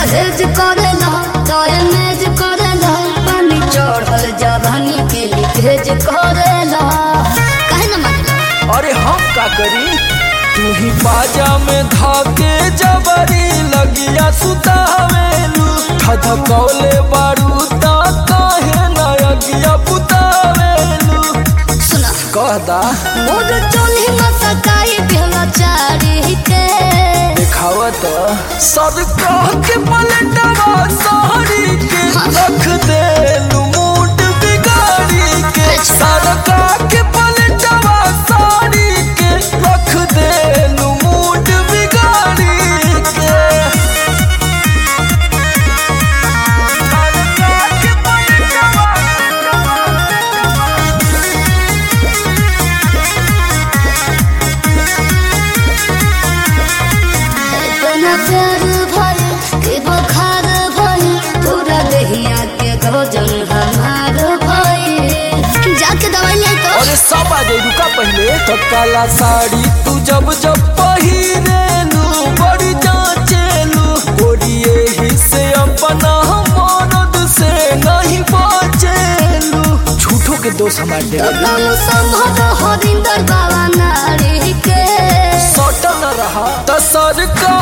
परहेज करेला तोरे मेज करेला पानी चढ़ल जवानी के लिखेज करेला काहे न मानेला अरे हम का करी तू ही बाजा में धाके जबरी लगिया सुतावेलू धधकौले बारू ता काहे ना अगिया पुतावेलू सुना कहदा मोर चोली मसकाई बेला चारी के दिखावत सरकार के पलटवा साड़ी के रख देलू मूड बिगाड़ी के सरकार के पलटवा साड़ी के रख देलू मूड बिगाड़ी के सरकार के पलटवा इतना प्यार भरी कि बुखार भरी पूरा दहिया के भोजन हमार भई जाके दवाई ले तो अरे सब आ जाए रुका पहले तो काला साड़ी तू जब जब पहिरेलू बड़ी जांचेलू गोरिये ही से अपना मरद से नहीं बचेलू झूठो के दोष हमारे दे कम संभव हरिंदर बाबा नारी के सटल रहा तो सरकार